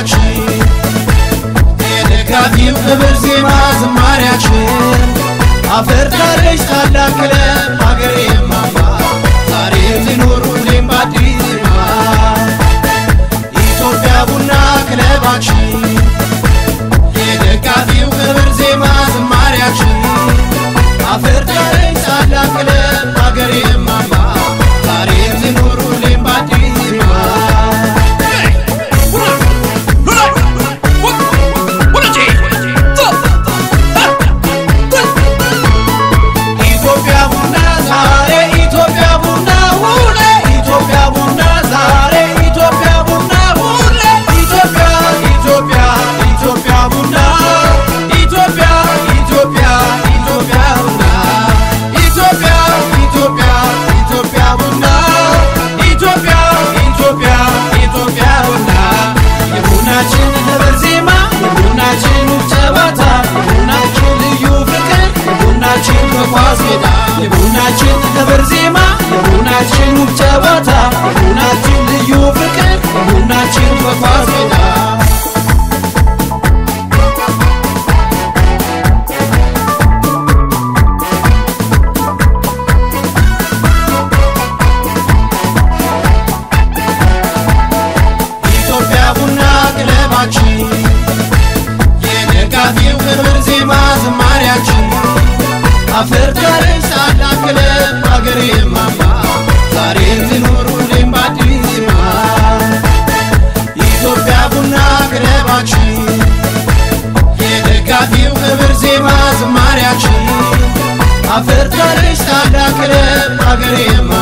ክለባችን የደጋፊው ክብር ዜማ ዝማሪያችን አፈርታለች ታላቅ ክለብ ሀገሬ ማማ ዛሬ ትኖር ሁሌም በአዲስ ዜማ ኢትዮጵያ ቡና ክለባችን የደጋፊው ክብር ዜማ ዝማሪያችን አፈርታለች ታላቅ ክለብ ሀገሬ ማማ ዛሬ ትኖር ሁሌም በአዲስ ዜማ ኢትዮጵያ ቡና ዛሬ ኢትዮጵያ ቡና ሁሌ ኢትዮጵያ ቡና ዛሬ ኢትዮጵያ ቡና ሁሌ ኢትዮጵያ ኢትዮጵያ ኢትዮጵያ ቡና ኢትዮጵያ ኢትዮጵያ ኢትዮጵያ ቡና ኢትዮጵያ ኢትዮጵያ ኢትዮጵያ ቡና ኢትዮጵያ ኢትዮጵያ ኢትዮጵያ ቡና የቡናችን ህብር ዜማ የቡናችን ውብ ጨዋታ የቡናችን ልዩ ፍቅር የቡናችን በኳስ ሜዳ የቡናችን ህብር ዜማ የቡናችን ውብ ጨዋታ የቡናችን ልዩ ፍቅር የቡናችን በኳስ ሜዳ ኢትዮጵያ ቡና ክለባችን የደጋፊው ክብር ዜማ ዝማሪያችን አፈርታለች ታላቅ ክለብ ሀገሬ ማማ ዛሬ ትኖር ሁሌም በአዲስ ዜማ ኢትዮጵያ ቡና ክለባችን የደጋፊው ክብር ዜማ ዝማሪያችን አፈርታለች ታላቅ ክለብ ሀገሬ ማማ